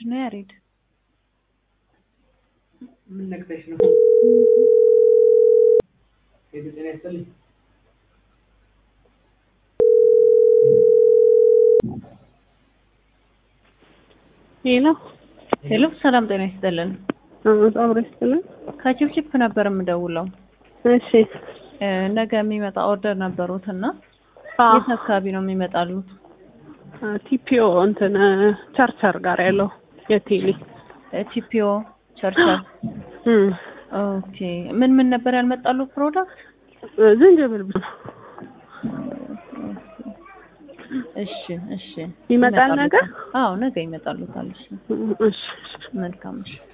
ነው ያሬድ? ምን ነግተሽ ነው? የጤና ይስጥልኝ። ሄሎ ሄሎ፣ ሰላም ጤና ይስጥልን። አብሮ ይስጥልን። ከቺፕቺፕ ነበር የምደውለው። እሺ እ ነገ የሚመጣ ኦርደር ነበሩት እና አዎ፣ የት አካባቢ ነው የሚመጣሉት? ቲፒኦ እንትን ቸርቸር ጋር ያለው የቴሌ ቲፒኦ ቸርቸር። እም፣ ኦኬ። ምን ምን ነበር ያልመጣሉ ፕሮዳክት? ዝንጅብል ብቻ እሺ እሺ። ይመጣል ነገ? አዎ ነገ ይመጣሉታል። እሺ እሺ መልካም እሺ